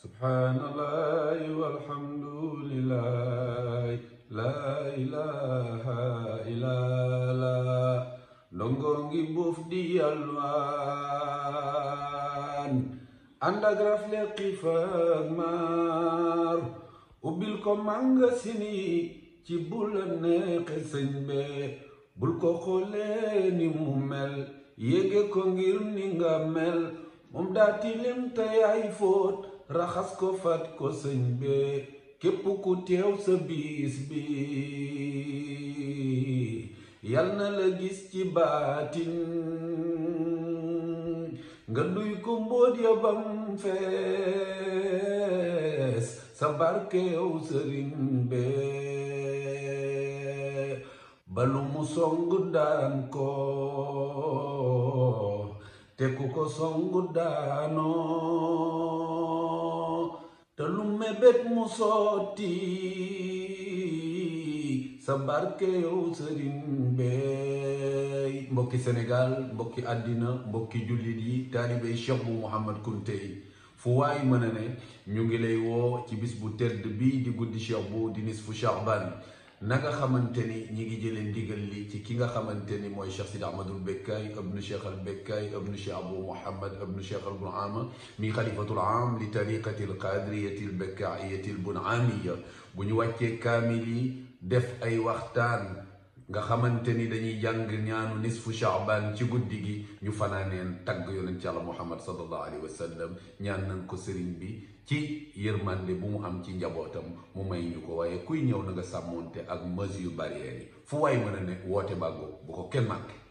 subhaanallahi walhamdulillahi laa ilaha illallah ndongo ngi buuf di yalwaan ànd ak rafle xiif ak maar ubbil ko mànga sini ci bula neexe sëñ be bul ko xoolee ni mu mel yéege ko ngir ni nga mel moom daa tilim te yaay fóot raxas ko fat ko sëñ be képp ku teew sa biis bi yal na la gis ci baatin nga duy ko mbóot ya bam fees sa barkeew sëriñ be balu mu songu daan ko te ku ko songu daanoo te lu mébét mu sotti sa barke yow sëriñ beey mbokki Sénégal mbokki àddina mbokki jullit yi taalibey Cheikh bu Mouhamad Kunte yi fu waay mën a ne ñu ngi lay woo ci bis bu tedd bii di guddi Cheikh bu di nisfu Shaaban na nga xamante ni ñi ngi jëlee ndigal li ci ki nga xamante ni mooy Cheikh Sidi Ahmadul Bekkaay ibnu Cheikh al Bekkaay ibnu Cheikh Abu Muhammad ibnu Cheikh al Bunaama mi xalifatul am li tariqati al qadiriyati al bekkaayati al bunaamiya bu ñu wàccee kaamil yi def ay waxtaan nga xamante ni dañuy jàng ñaanu nisfu Shaaban ci guddi gi ñu fanaaneen tagg yonent ci Yàlla Muhammad sallallahu alayhi wa sallam ñaan nañ ko sëriñ bi ci yërmande bu mu am ci njabootam mu may ñu ko waaye kuy ñëw na nga sàmmoonte ak mesure barrières yi fu waay mën a ne woote bàggoo bu ko kenn manqué